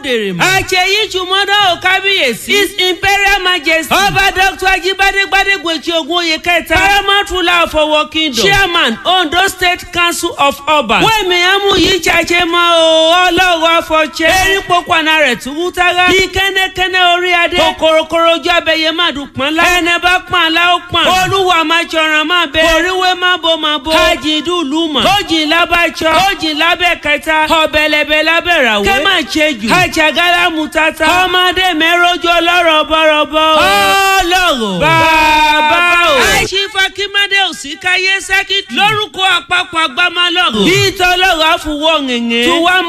òdèrè mọ́. àṣeyí jùmọ́dọ̀ ò kábíyèsí. his imperial majesty. ọba dr ajibade gbadegbeji ogunye kẹta. paramount ruler of owo kingdom. chairman ondo state council of ọba. wẹ́ẹ̀mí amú yìí ṣàṣẹ mọ́ o ọlọ́wọ́ afọ̀ṣẹ́. erin pọ̀pọ̀nà rẹ̀ tún tára. bí kẹ́nẹ́kẹ́nẹ́ orí adé. kòkòròkòrò ojú abẹ́yẹ má dùn pọ́n lá. ẹnẹ bá pọ́n àlá ó pọ́n. olúwa máa ṣọ̀ràn máa bẹ. oríwé má bo má bo. kájí dùlù mọ̀. tójì lábàjọ́. tójì lábẹ́ kẹta. ọ̀bẹ̀lẹ̀bẹ̀ lábẹ́ ràwé. kẹ́ máa ṣe jù. àjàgálá mu tata. ọmọdé mẹ́rọ́jọ́ lọ́rọ̀ bọ́rọ̀bọ́. ọlọ́rọ̀. bàbá o. àìsífà kí mádé òsì káyé sẹ́kìtì. lórúkọ àpapọ̀ àgbámálọ̀rọ̀. bí tọ́lọ́rọ̀ àfùwọ̀ ngẹ̀ngẹ̀. tuwa